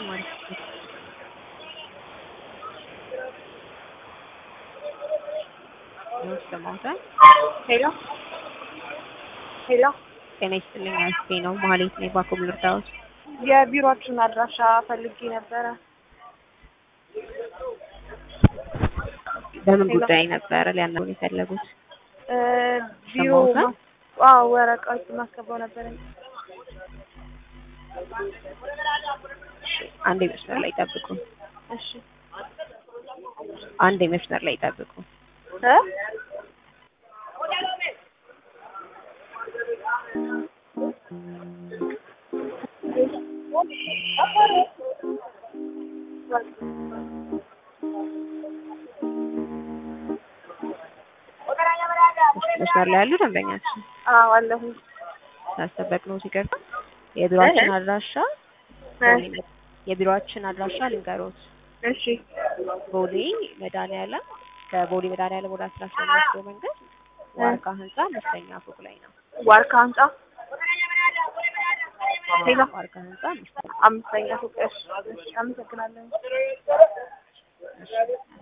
ማለት ነው። ይሰማዎታል? ሄሎ ሄሎ፣ ጤና ይስጥልኝ። አስቴ ነው ማህሌት ነኝ። ባኮም ልርዳዎት? የቢሮአችሁን አድራሻ ፈልጌ ነበረ። በምን ሄሎ። ጉዳይ ነበረ ሊያናግሩን የፈለጉት? እ ቢሮ ሰማሁት። ማ- አዎ ወረቀት ማስገባው ነበረ። አንድ መስመር ላይ ጠብቁ። እሺ አንድ መስመር ላይ ጠብቁ። እ መስመር ላይ ያሉ ደንበኛችን አዎ አለሁ። ሳስጠበቅ ነው ሲቀርታ የቢሮአችን እህ። አድራሻ እ ቦሌ መ- የቢሮአችን አድራሻ ልንገሮት። እሺ ቦሌ መድኃኒዓለም ከቦሌ መድኃኒዓለም ወደ አስራ አስራ የሚወስደው መንገድ ዋርካ ህንጻ አምስተኛ ፎቅ ላይ ነው። ዋርካ ህንጻ ሄሎ ዋርካ ህንጻ አምስተኛ አምስተኛ ፎቅ። እሺ እሺ፣ አመሰግናለሁ። እሺ።